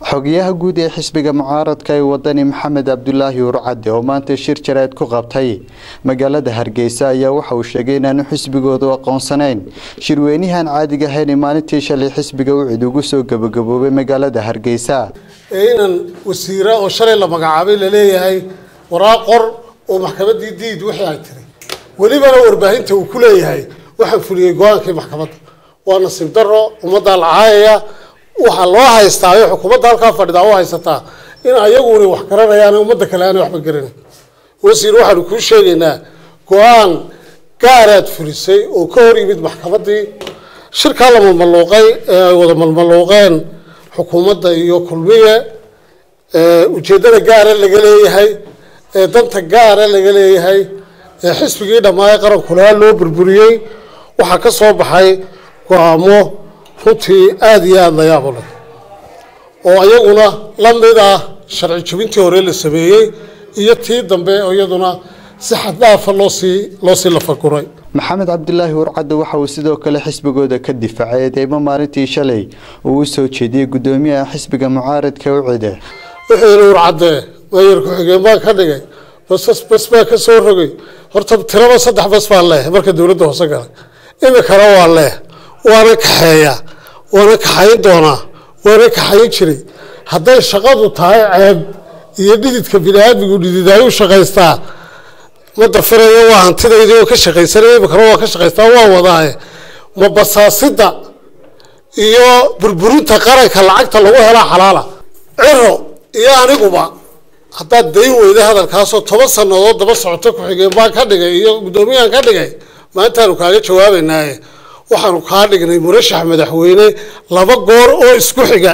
xogayaha guud ee xisbiga mucaaradka ee wadani maxamed cabdulaahi urcade oo maanta shir jarayd ku qabtay magaalada hargeysa ayaa waxa uu sheegay inaanu xisbigoodu aqoonsanayn shirweynahan caadiga ahayn maalintii shalay xisbiga ucid ugu soo gabagaboobay magaalada hargeysa ee inan wasiira oo shalay la magacaabay laleeyahay waraaq qor oo maxkamadii diid wixii ay tiri welibana warbaahinta uu ku leeyahay waxaan fuliyey go-aankii maxkamadda waa nasiib daro ummaddaa la caayaya waxaa loo haystaa ee xukuumadda halkaa fadhidaa u haysataa in ayaguna wax garanayaan ummadda kale aanay waxba garanay wasiir waxaanu kuu sheegaynaa go-aan gaaraad fulisay oo ka hor yimid maxkamaddii shirkaa la malmaluuqay ee ay wada malmaluuqeen xukuumadda iyo kulmiye ujeeddada gaara laga leeyahay ee danta gaara laga leeyahay ee xisbigii dhammaay qarankulaha loo burburiyey waxaa ka soo baxay go-aamo runtii aada iyo aada la yaabo leh oo iyaguna la mid ah sharci jebintii hore la sameeyey iyo tii dambe oo iyaduna si xaddaafa loosii loosii lafaguray maxamed cabdilaahi urcadde waxa uu sidoo kale xisbigooda ka difaacay eedeymo maalintii shalay uu u soo jeediyey guddoomiyaha xisbiga mucaaradka ucide wuxuu yidhi urcadde maayar ku-xigeen baan ka dhigay basas bas baa ka soo rogay horta tiraba saddex bas baa leeh marka dowladda hoose galay imikana waa leeh waana kaxeeyaa waana kaxayn doonaa waana kaxayn jiray hadday shaqadu tahay ceeb iyo dhididka bini-aadmigu dhididaayu shaqaystaa ma dafirayo waa hantidaydii oo ka shaqaysanaya imikana waa ka shaqaystaa waa wadaaye ma basaasida iyo burburinta qaranka lacagta lagu helaa xalaala ciro iyo aniguba haddaad dayn weyda hadalkaasoo toban sannadood daba socoto ku-xigeen baan ka dhigay iyo guddoomiyahan ka dhigay maantaanu kaaga jawaabaynaaye waxaanu kaa dhignay murashax madaxweyne laba goor oo isku xiga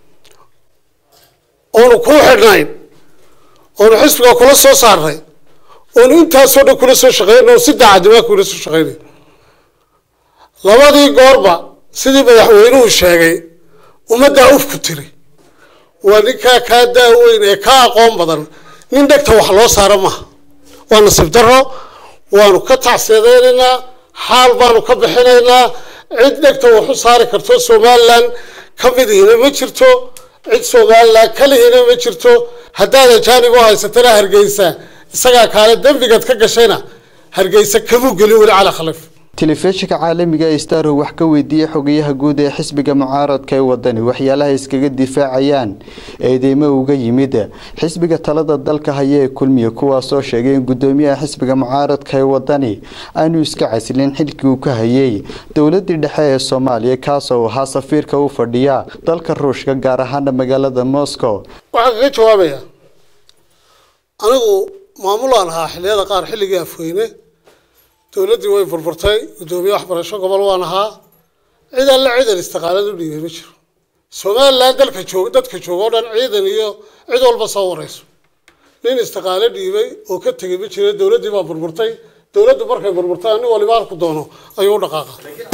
oonu kuu xidhnayn oonu xisbiga kula soo saarnay oonu intaasoo dhan kula soo shaqeyn oo si daacadimaa kula soo shaqeynay labadii goorba sidii madaxweynuhu sheegay ummaddaa ufku tiri waa ninkaa kaa daaweyn ee ka aqoon badan nin dhegta wax loo saaro maha waa nasiib daro waanu ka tacseedeynaynaa xaal baanu ka bixinaynaa cid dhegta wax u saari karto somalilan ka midihina ma jirto cid somalilan kalihina ma jirto haddaad ajaanib u haysatana hargeysa isagaa kaale dembigaad ka gashayna hargeysa kamuu gelin weli cala khalif telefishinka caalamiga ee starho wax ka weydiiyey xogayaha guud ee xisbiga mucaaradka ee wadani waxyaalaha iskaga difaacayaan eedeymo uga yimid xisbiga talada dalka haya ee kulmiya kuwaasoo sheegay in guddoomiyaha xisbiga mucaaradka ee wadani aanu iska casilin xilkii uu ka hayay dowladii dhexe ee soomaaliya kaasoo ahaa safiirka u fadhiya dalka ruushka gaar ahaana magaalada moscow waxaan kaga jawaabaya anigu maamulaan ahaa xiliyada qaar xilligii afweyne dowladdii way burburtay guddoomiye waxbarasho gobol waan ahaa ciidan la ciidan istiqaalad u dhiibay ma jiro somalilan dalka joog dadka jooga o dhan ciidan iyo cid walba soo wareyso nin istiqaalo dhiibay oo ka tegay ma jiro dowladdii baa burburtay dowladdu markay burburtay nin waliba halku doono ayuu u dhaqaaqa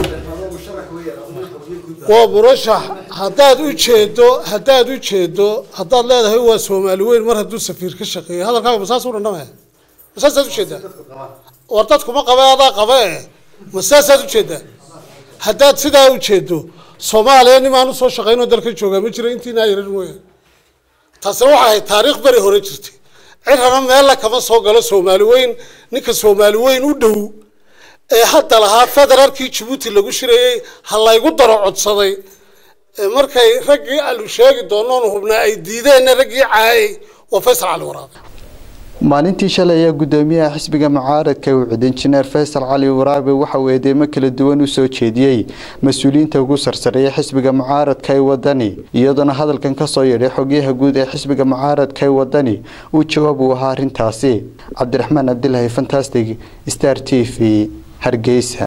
waa murashax haddaad u jeedo haddaad u jeedo haddaad leedahay waa soomaali weyn mar hadduu safiir ka shaqeeyo hadalkaaga masaas u dhandhamaya masaasaad ujeedaa war dadkuma qabe adaa qabe ma saasaad ujeedaa haddaad sidaa ujeedo soomaaliya nimaan usoo shaqeynoo dalka joogaa ma jiro intiinaa yaran mooyaane taasina waxay ahayd taariikh beri hore jirtay cirana meella kama soo galo soomaali weyn ninka soomaali weyn u dhow ee hadda lahaa federaalkii jabuuti lagu shirayey ha laygu daro codsaday markay raggii alu sheegi doonoon hubnaa ay diideenna raggii caayay waa faysal cali waraabe maalintii shalay ayaa guddoomiyaha xisbiga mucaaradka ucid injineer faysal cali waraabe waxa uu eedeymo kala duwan u soo jeediyey mas-uuliyiinta ugu sarsareeya xisbiga mucaaradka ee wadani iyadoona hadalkan kasoo yeedhay xogyaha guud ee xisbiga mucaaradka ee wadani uu jawaab uu ahaa arrintaasi cabdiraxmaan cabdilaahi fantastic star t v hargeysa